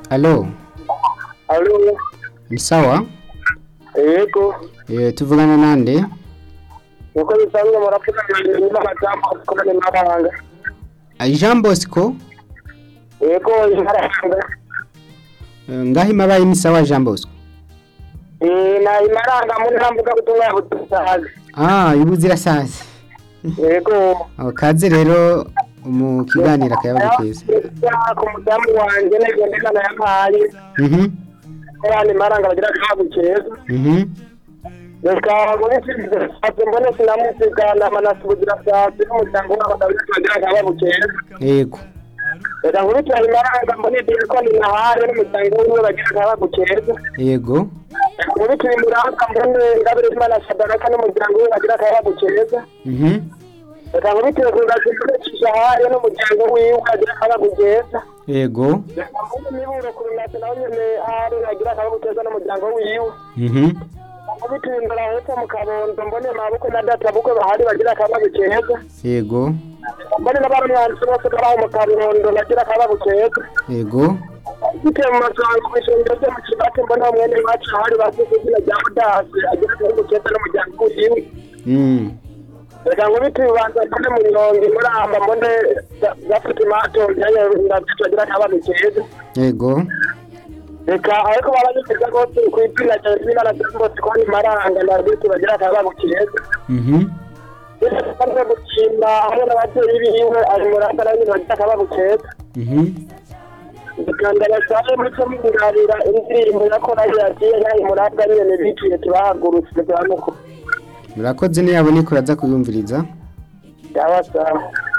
Alo, Alo, ni sawa? yego, Eh, tuvugana nande? nuko bisanzwe murapfukanye n'amajambo akomeye n'abahanga. Ah, Jean Bosco, Yego, imaranga. eh, ngaho imabaye ni sawa Jean Bosco. Eh, na imaranga muri ntambuga butumwa butahaga. Ah, ibuzira sasa. Yego. Oh, kaze rero mu kiganiro akayabaga keza. ku mudamu wanje negendekana yampaye. Mhm. Abana imaranga bagira akabu keza. Mhm. Reka muri sisi mbone sinamusigana manasubugira sasi n'umuryango w'abagabo bagira akabu keza. Yego. Reka nkurikirane imaranga mbone diakoni nahare n'umuryango wiwe bagira akabu keza. Yego. muri turi muranga mbone ngabire imana sadaraka n'umuryango we bagira akayabo keza Mhm. reka nkubitire ku ngazi mbone cishahaye n'umuryango wiwe bagira akayabo keza Yego. reka mbone miburo ku runasi nawe nyene hari bagira akayabo keza n'umuryango wiwe Mhm. nkubitire imbere hepfo mu kabondo mbone mabukwe na data bukwe bahari bagira akayabo keza Yego. mbone n'abarumwanzi bose baraho mu kabondo bagira akayabo keza Yego. bitewe mu masango kw'ishengero ryo mu kibati mbone aho mwene wacu hari bavuze izina rya mudasi agira akayabo keza n'umuryango wiwe Mm. reka nkubite ibibanza mbone mu nyongi muramba mbone gafite imato njyayo ndatugira akabazo keza Yego. reka ariko baranyukiza rwose ku izina rya imana ryose ko ni maranga ndarwite bagira akabazo keza Mhm. bisanzwe gukina hamwe n'ababyeyi biwe ari muramba nawe nyine bagira akabazo keza Mhm. reka ndabasabe muco mwirarira indirimbo yakora yagiye nayo muramba nyene biciye tubahagurutse bwa nuko Murakoze niyabone kuraza kuyumviriza. yabasaba